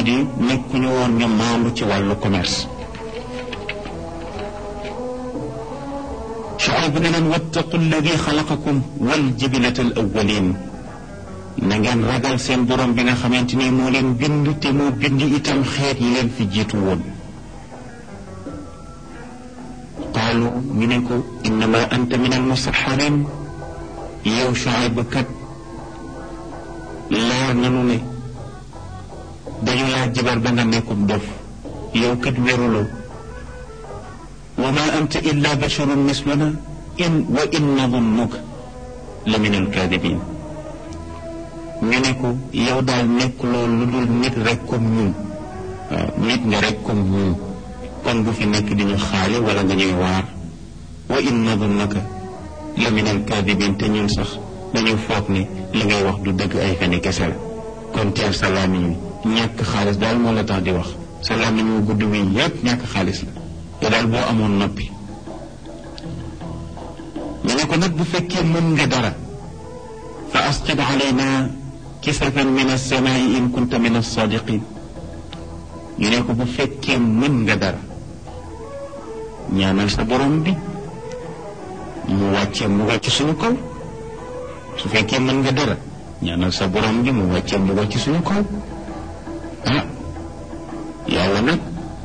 di nekkuñu woon ñu maandu ci wàllu commerce Shuayb ne leen wattaqu alladi xalaqakum wal jibilata al awwalin na ngeen ragal seen borom bi nga xamante ni moo leen bind te moo bind itam xeet yi leen fi jiitu woon qaalu ñu ne ko innama anta min al musaxarin yow Shuayb kat leer nanu ne dañu laa jibar ba nga nekkum dof yow kat wéruloo wa ma anta illa basharun misluna in wa in nadunnuka la min alkaadibin ñu ne ko yow daal nekk loolu lu dul nit rek comme ñun waaw nit nga rek comme ñun kon bu fi nekk di ñu xaale wala nga ñuy waar wa in nadunnaka la min alkaadibin te ñun sax dañu foog ne li ngay wax du dëgg ay feni kese la kon teel sa làmmiñ wi ñàkk xaalis daal moo la tax di wax sa làmmiñ wu gudd wi yépp ñàkk xaalis la te daal boo amoon noppi ñu ne ko nag bu fekkee mën nga dara fa asqid alayna kisafan min alsamaai in kunta min alsadiqin ñu ne ko bu fekkee mën nga dara ñaanal sa borom bi mu wàccee mu wàcc suñu kaw su fekkee mën nga dara ñaanal sa borom bi mu wàccee mu wàcc suñu kaw ah yàlla nag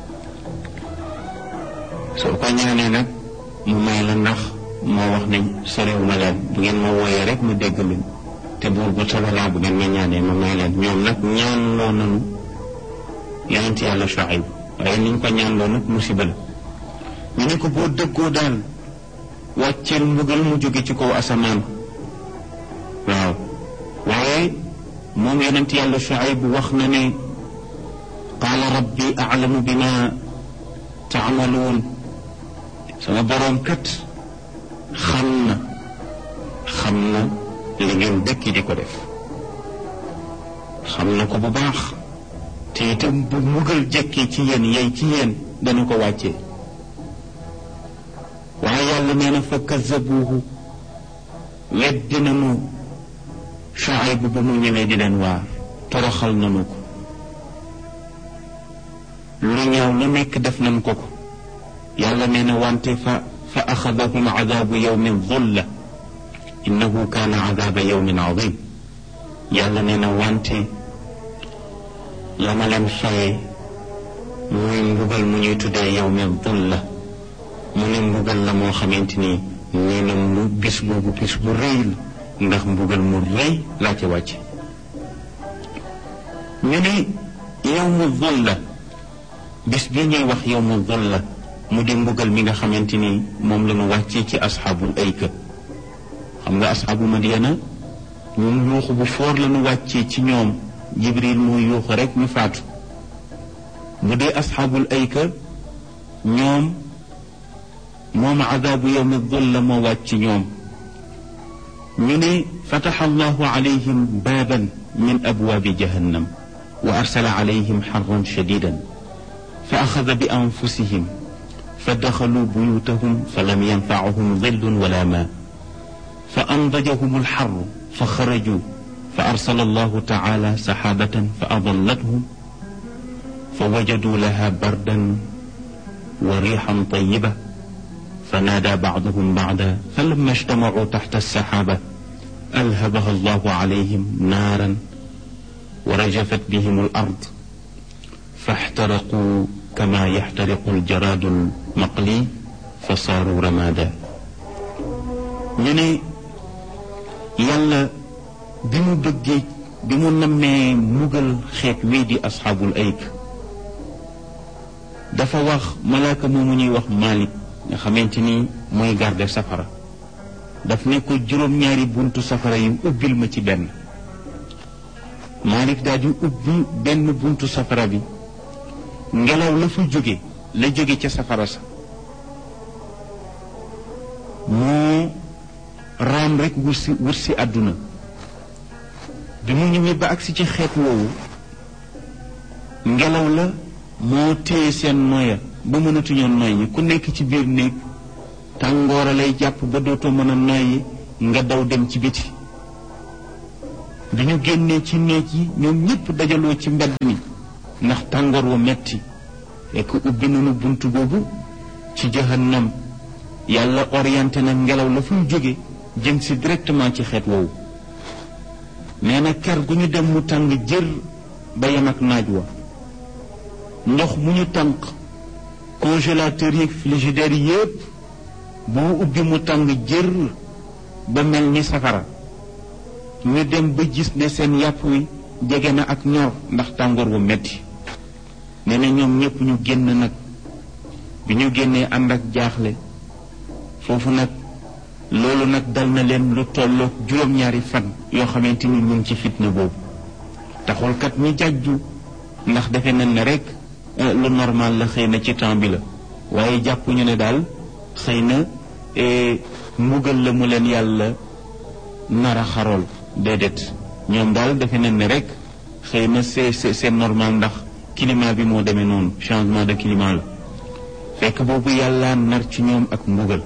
soo ko ñaanee nag mu may la ndax moo wax ne sorewu ma leen bu ngeen ma wooyee rek mu dégg leen te buur bu sobalaa bu ngeen ma ñaanee ma may leen ñoom nag ñaan loo nanu yonent yàlla Shuayb waaye niñ ko ñaan loo nag musiba la ñu ne ko boo dëggoo daal wàcceel mbugal mu jóge ci kaw asamaan waaw waaye moom yonent yàlla Shuayb wax na ne qaala rabbi a'lamu bima taamaluun sama boroom kat xam na xam na li ngeen dëkki di ko def xam na ko bu baax te itam bu mugal jekkee ci yéen yey ci yéen dana ko wàccee waaye yàlla nee na fa kazabuuhu weddi nañu Shuayb ba mu ñëwee di leen waar toroxal nañu ko lu ñaaw lu nekk def nañ ko ko yàlla nee na wante fa fa axadahum adabu yawmin dhulla innahu kaana adaba yawmin adim yàlla nee na wante la ma leen fayee muy mbugal mu ñuy tuddee yawmin dhulla mu ne mbugal la moo xamante ni nee na mu bis boobu bis bu rëy la ndax mbugal mu rëy laa ci wàcc ñu ne yawmu dhulla bis bii ñuy wax yawmu dhulla mu di mbugal mi nga xamante ni moom la ñu wàccee ci asxaabul ayka xam nga asxaabu madiana ñoom yuuxu bu foor la ñu wàccee ci ñoom jibril muy yuuxu rek ñu faatu bu dee asxaabul ayka ñoom moom adaabu yawmi dulla moo wàcc ci ñoom ñu ne fataxa allahu alayhim baaban min abwaabi jahannam wa arsala alayhim xarran shadidan fa axada bi anfusihim فدخلوا بيوتهم فلم ينفعهم ظل ولا ماء فأنضجهم الحر فخرجوا فأرسل الله تعالى سحابة فأظلتهم فوجدوا لها بردا وريحا طيبة فنادى بعضهم بعدا فلما اجتمعوا تحت السحابة ألهبها الله عليهم نارا ورجفت بهم الأرض فاحترقوا كما يحترق الجراد المقلي فصاروا رمادا ñu ne yàlla bi mu bëggee bi mu nammee mugal xeet wii di asxaabul ayk dafa wax malaaka moomu ñuy wax Malik nga xamante ni mooy garde safara daf ne ko juróom-ñaari buntu safara yi ubbil ma ci benn Malik daal di ubbi benn buntu safara bi ngelaw la fa jóge la jóge ca safara sa moo raam rek wut si wut si àdduna bi mu ñëwee ba agsi ci xeet woowu ngelaw la moo téye seen noya ba mënatuñoo noyyi ku nekk ci biir néeg tàngoora lay jàpp ba dootoo mën a noyyi nga daw dem ci biti bi ñu génnee ci néeg yi ñoom ñëpp dajaloo ci mbedd mi ndax tàngoor wu metti fekk ubbi nañu bunt boobu ci jahannam yàlla orienté na ngelaw la fu mu jóge jëm si directement ci xeet woowu nee na ker gu ñu dem mu tàng jër ba yem ak naaj wa ndox mu ñu tànk congélateur yi frigidaire yépp boo ubbi mu tàng jër ba mel ni safara ñu dem ba gis ne seen yàpp wi jege na ak ñor ndax tàngoor wu metti nee na ñoom ñépp ñu génn nag bi ñu génnee ànd ak jaaxle foofu nag loolu nag dal na leen lu tolloog juróom-ñaari fan yoo xamante ni ñu ngi ci fitna boobu taxul kat ñi jàjju ndax defe nañ ne rek lu normal la xëy na ci temps bi la waaye jàpp ñu ne daal xëy na mbugal la mu leen yàlla nara xarool déedéet ñoom daal defe nañ ne rek xëy na c'est c'est normal ndax climat bi moo demee noonu changement de climat la fekk boobu yàlla nar ci ñoom ak mbugal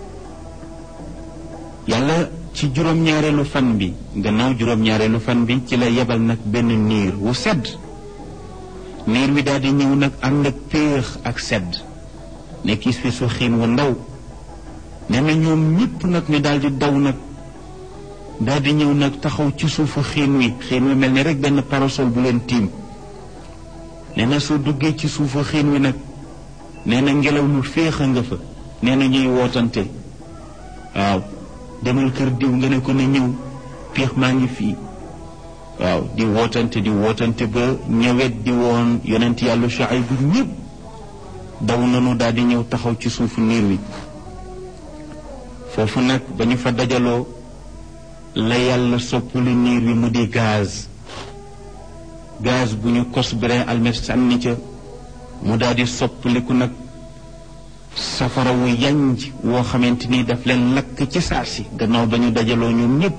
yàlla ci juróom-ñaareelu fan bi gannaaw juróom-ñaareelu fan bi ci la yebal nag benn niir wu sedd niir wi daal di ñëw nag ànd ak péex ak sedd nekk fi su xiin wu ndaw nee na ñoom ñëpp nag ñu daal di daw nag daal di ñëw nag taxaw ci suufu xiin wi xiin wi mel ni rek benn parasol bu leen tiim nee na soo duggee ci suufu xiin wi nag nee na ngelaw lu féex a nga fa nee na ñuy wootante waaw demal kër diw nga ne ko ne ñëw piix maa ngi fii waaw di wootante di wootante ba ñëwet di woon yonent yàlla Shuayb bu ñëpp daw nanu daal di ñëw taxaw ci suufu niir wi foofu nag ba ñu fa dajaloo la yàlla soppali niir wi mu di gaz gaz bu ñu kos brin almet sànni ca mu daal di soppaliku nag safara wu yanj woo xamante ni daf leen lakk ci saa si gannaaw ba ñu dajaloo ñoom ñëpp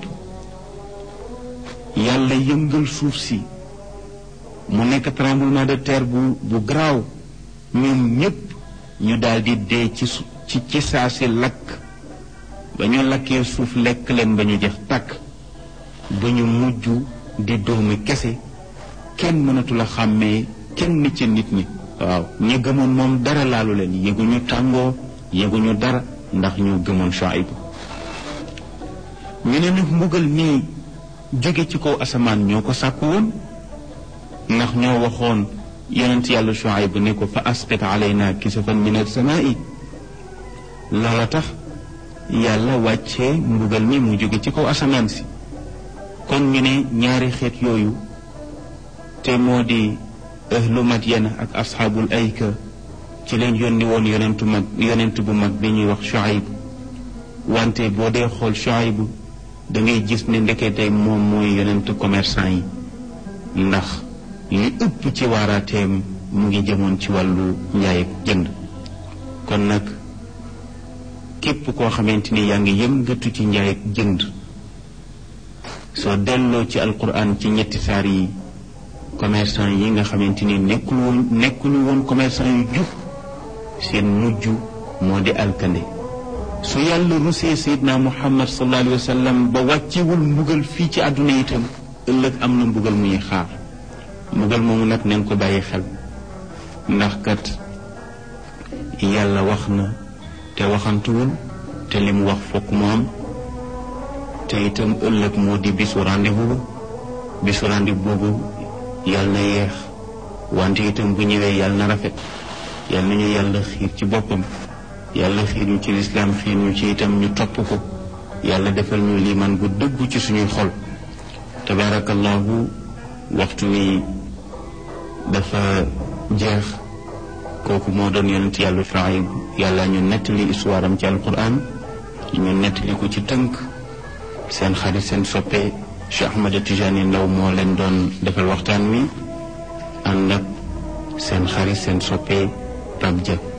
yàlla yëngal suuf si mu nekk tremblement de terre bu bu garaaw ñoom ñëpp ñu daal di dee ci ci ci saa si lakk ba ñu lakkee suuf lekk leen ba ñu jeex tàkk ba ñu mujj di doomi kese kenn mënatul a xàmmee kenn ci nit ñi waaw ñi gëmoon moom dara laalu leen yëguñu tàngoo yëguñu dara ndax ñu gëmoon Shuayb ñu ne nag mbugal mii jóge ci kaw asamaan ñoo ko sàkku woon ndax ñoo waxoon yonent yàlla Shuayb ne ko fa asqit alayna kisafan min as-samaa'i loola tax yàlla wàccee mbugal mi mu jóge ci kaw asamaan si kon ñu ne ñaari xeet yooyu te moo di ahlu Madyana ak asxaabul ayka ci leen yónni woon yonentu mag yonent bu mag bi ñuy wax Shuayb wante boo dee xool Shuayb da ngay gis ne ndekete moom mooy yonent commerçant yi ndax li ëpp ci waaraateem mu ngi jëmoon ci wàllu njaay ak jënd kon nag képp koo xamante ni yaa ngi yëngatu ci njaay ak jënd soo delloo ci alquran ci ñetti saar yi commerçant yi nga xamante ni nekkul woon nekkuñu woon commerçant yu jub seen mujj moo di alkande su yàlla rusee sayidna muhammad sallallahu alayhi wa sallam ba wàccewul mbugal fii ci àdduna itam ëllëg am na mbugal muy xaar mbugal moomu nag neen ko bàyyi xel ndax kat yàlla wax na te waxantuwul te li mu wax fokk mu am te itam ëllëg moo di bisu rendez-vous ba bisu rendez-vous boobu yàlla na yeex wante itam bu ñëwee yàlla na rafet yàlla na ñu yàlla xiir ci boppam yàlla xiir ñu ci lislaam xiir ñu ci itam ñu topp ko yàlla defal ñu liimaan bu dëggu ci suñuy xol tabaarakallahu waxtu wi dafa jeex kooku moo doon yonent yàlla Shuayb yàlla ñu nettali histoire am ci alquran ñu nettali ko ci tënk seen xarit seen soppe Cheikh Ahmada Tijani Ndaw moo leen doon defal waxtaan wi ànd ak seen xarit seen soppe Pape Dia